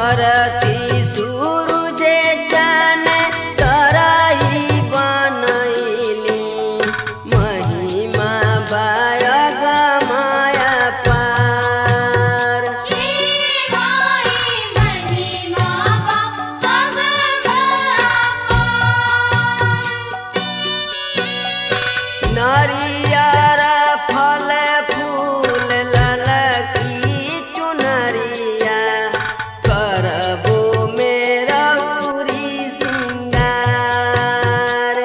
धरती सूरुजे जाने तरही बनैली महिमा बायग माया पार नरियर फल फूल ललकी चुनरिया करबो मेरा उरी सिंगार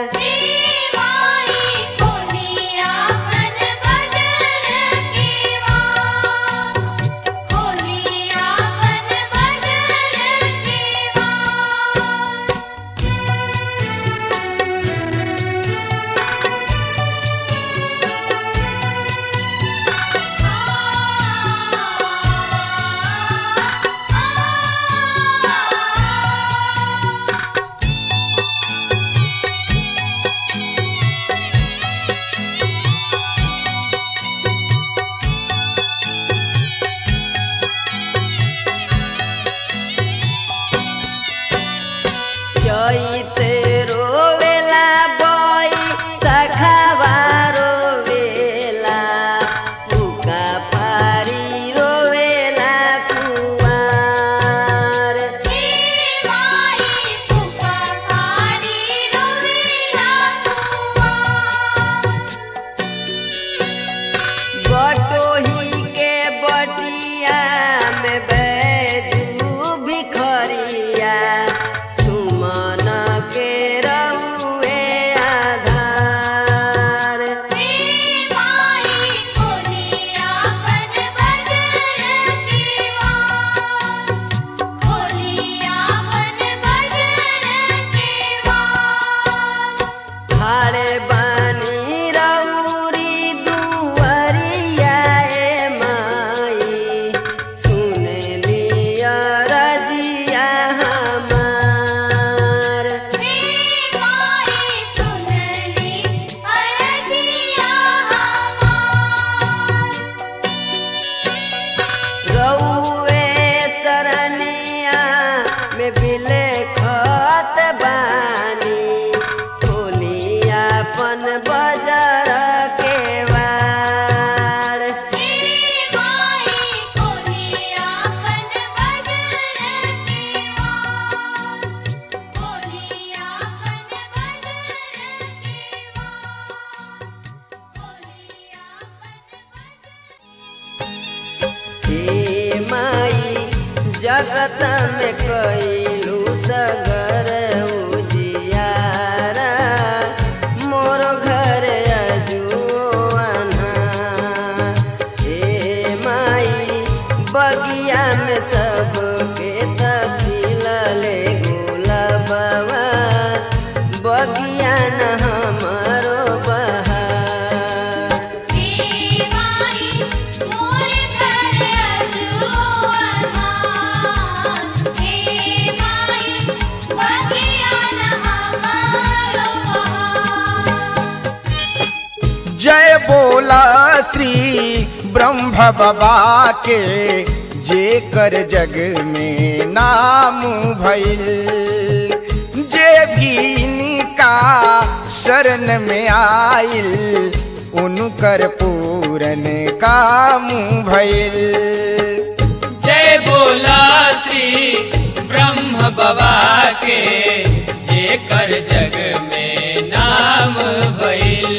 चैते रोवेला बई सखावा रोवेला पुका पारी रोवेला कुवार बटोही के बटिया में बैजू भिखरिया सुमन के रउए आधार हाड़े बानी रउरी दुवरिया ए माई सुन लिया रजिया हमार रउए सरनिया में बिले खत बानी खोलिया पन बजर के वार हे माई जगत में कैलू सगर उजियारा मोर घर अजुआना हे माई बगिया में सबके तखिल ले गुलाबवा बगिया न हमारो बहार जय बोला श्री ब्रह्म बाबा के जे कर जग में नाम भइल जे भी इनका शरण में आइल उनकर पूरन काम भइल जय बोला श्री ब्रह्म बाबा के जे कर जग में नाम भइल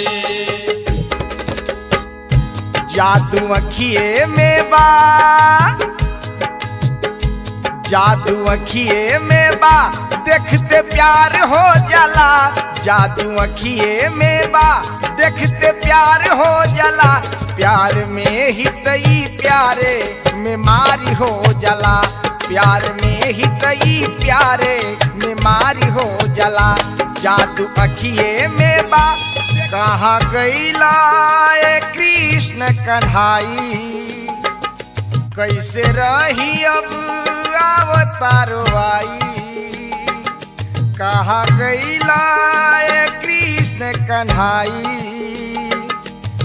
जादू अखिए में बा जादू अखिए में बा देखते प्यार हो जाला जादू अखिए में बा देखते प्यार हो जाला प्यार में ही तई प्यारे में मारी हो जाला प्यार में ही तई प्यारे में मारी हो जाला जादू अखिए में बा कहा गईला ए कृष्ण कन्हाई कैसे रही अब अवतारो आई कहा गईला ए कृष्ण कन्हाई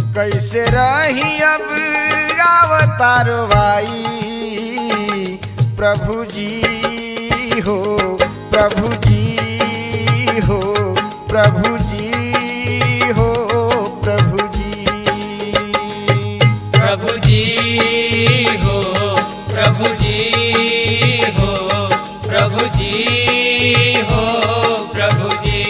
कैसे रही अब अवतारो आई प्रभु जी हो प्रभु जी हो प्रभु जी हो प्रभु जी प्रभु जी हो प्रभु जी हो प्रभु जी हो प्रभु जी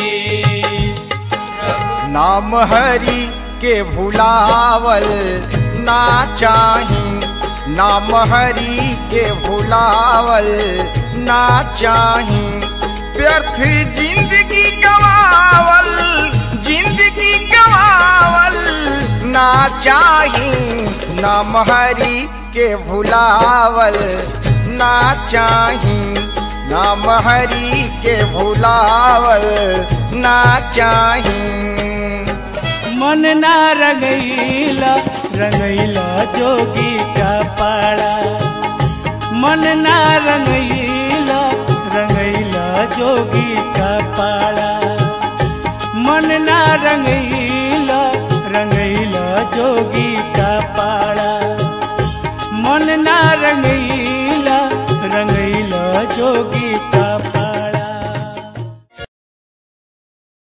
नाम हरि के भुलावल ना चाही नाम हरि के भुलावल ना चाही व्यर्थ जिंदगी गवावल जिंदगी गवावल ना चाही नाम हरि के भुलावल ना चाही नाम हरि के भुलावल ना चाही मन ना रंगैला रंगैला जोगी का पाड़ा मन ना रंगैला रंगैला जोगी का पाड़ा मन ना रंगैला रंगैला जोगी का पाड़ा मन ना रंगैला